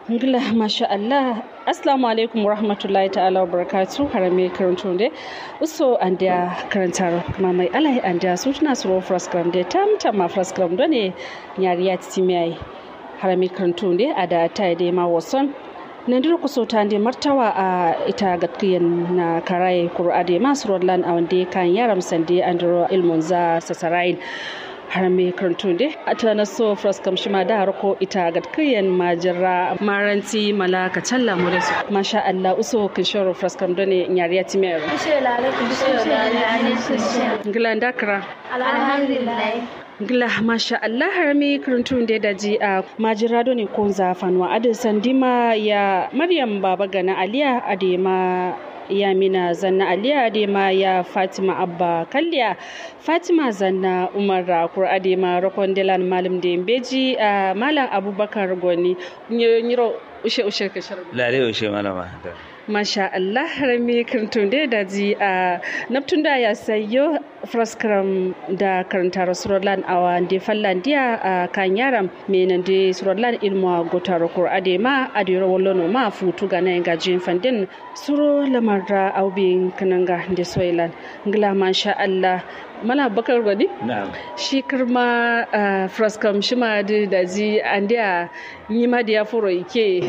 ngila masha Allah assalamu alaikum warahmatullahi ta'ala wabarakatuh harame karanto de uso andia karantar kuma mai alai andia sutuna suro fraskram de tam tam ma fraskram do ne nyari ya timiai harame karanto de ada tai de ma wason nandir kuso ta de martawa a ita gatkiyan na karai qur'ade masu rodlan a wande kan yaram sande andro ilmun za sasarain har me karantun dai a tana so fraskam shi ma da harko ita gatkiyan majira maranti malaka challa mu da su masha Allah uso kin shoro fraskam done nyariya timiyar ngila dakra alhamdulillah ngila masha Allah har me karantun dai da ji a majira done ko za fanwa adin sandima ya Maryam baba gana Aliya adema yamina zanna aliya adema ya fatima abba kalliya fatima zanna umar rakur adema rakon delan malam da beji a malam abubakar goni nyiro ushe ushe ka shirin lare ushe malama masha Allah harami kirtun da da ji a naftun da ya sayo fraskram da karanta rasulallan a wande fallandiya a kan yaram menan da surallan ilmuwa gotaro kur adema adiro wallono ma futu ga na gajin fandin suro lamarra aubin kananga da soilan ngila masha Allah mana bakar gwani? shi kirma fraskam shi ma da ji an da yi ma da ya furo ike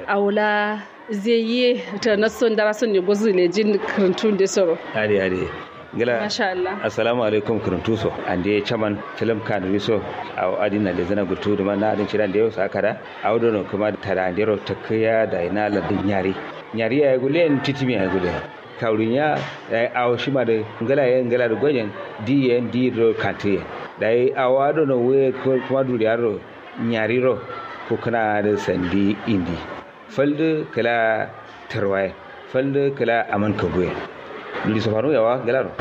aula zai yi ta nason dara son ne gozu ne jin karantun da soro. Ade ade. Gila. Masha Allah. Assalamu alaikum karantu so. An da chaman film kan riso a adina da zana gutu da mana adin ciran da yau sakara. A wadon kuma da tarandero ta kaya da ina ladin yari. Yari ya gule en titimi ya gule. Kaurin ya ya awo shi ma da ngala ya ngala da gwajen di ya di ro kanti. Da ya awo adon we kuma duriyaro nyari ro ko kana da sandi indi. falde kala tarwaye falde kala aman kagoye luli safaro yawa galaro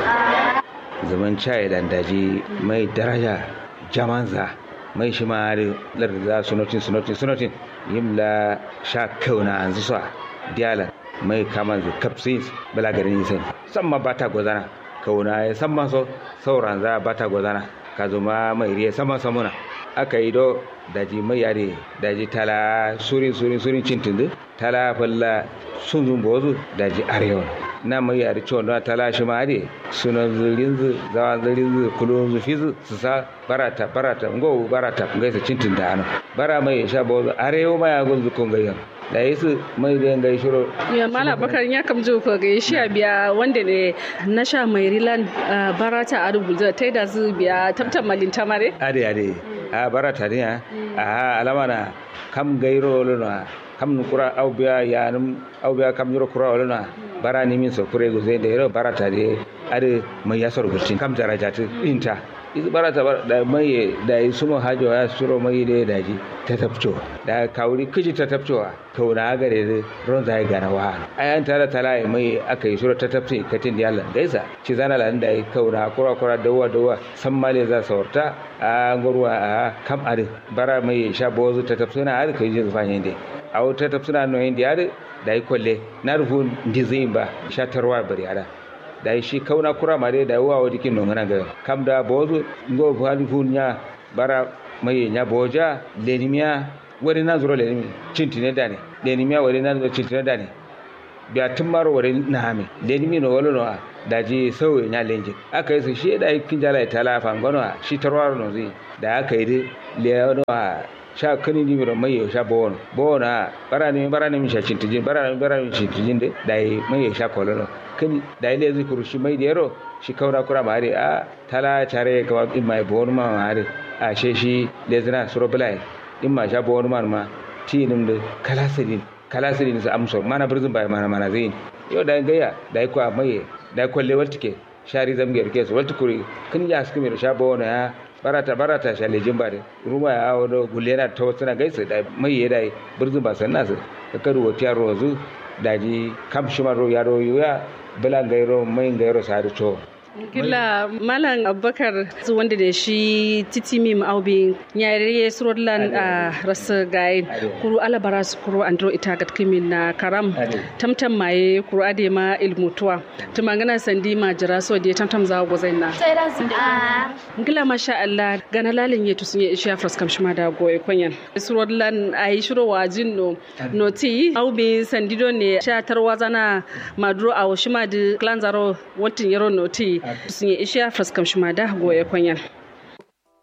zaman chai dan daji mai daraja jamanza mai shi ma da larda sunotin sunotin sunotin yimla sha kauna an zuwa diala mai kama da kapsis bala garin sai samma bata gozana kauna ya samma so sauran za bata gozana ka zuma mai riya sama samuna aka yi do daji mai yare daji tala surin surin surin cintin tala falla sun zun bozu daji arewa na mai yare ciwon don tala shi ma ade suna zirin zu zawa zirin zu kulo zu fi su sa barata barata ngo barata ngai sa cintin da ana bara mai sha bozu arewa ma ya gunzu kun gayyan da yi su mai da yin gaishiro. ya mala bakar ya kam jo ko ga shi biya wanda ne na sha mai rilan barata a rubuta ta da zu biya tabtan malin tamare ade ade a barata ne a alama na kam gairo luna kam kura au biya yanum au biya kam yoro kura luna bara ni min so kure go zai da yoro barata de ade mai yasor gurtin kam darajatu inta isu barata da mai da suma hajo ya suro mai da daji ta tafco da kawuri kiji ta tafcowa kauna gare da ron zai gana wa ayan tara tala mai aka yi suro ta tafce katin da yalla gaisa ci zana lan da kauna kura kura dawa dawa san male za saurta a ngorwa a kam ade bara mai sha bozu ta tafce na ade kai jin fanye de a ta tafce na no hindi ade da yi kwalle na rufu ndizin ba sha tarwa bari ada da shi kauna kura mare da yawa wa dikin nongana ga kam da bozu ngo hali funya bara mai nya boja lenimia wari na zuro lenimi cintine dane lenimia wari na zuro cintine dane biya tummaro wari na hame lenimi no walo no da ji sauye nya lenje aka yi su shi da kin jala ta la fa ngono shi tarwaro no zi da aka yi le no sha kani ni miro mai sha bono bona bara ni bara ni sha cintijin bara ni bara ni cintijin de dai mai sha kolono kani dai le zai kuru shi mai dero shi kaura kura mare a tala chare ka in mai bono ma mare a she shi le zina suro bulai in ma sha bono ma ma tinim de kalasirin kalasirin su amso mana birzin bai mana mana zai yo dai gaya dai ko mai dai kwalle waltike shari zamge ke su waltukuri kin ya su kimi sha bono ya barata barata shale jimba de ruma ya wado gulena ta wasu na gaisa da mai ya dai birzin ba san nasu ka karu wa tiyar rozu daji kam shima ro ya ro ya bilan gairo mai gairo sa da to Gila Malam Abubakar wanda da shi titimi ma'aubi nyare surodlan a rasa gayin kuru alabara su kuru andro ita gat kimin na karam tamtam maye kuru ade ma ilmutuwa tumangana sandi ma jira so da tamtam za go zaina Gila masha Allah gana lalin yetu sun yi ishiya fraskam shima da goye kwanyan surodlan ayi shiro wajin no noti aubi sandido ne sha tarwa zana maduro a washima da klanzaro wantin yaro noti sun yi ishiya fraskam shima da goye kwanyan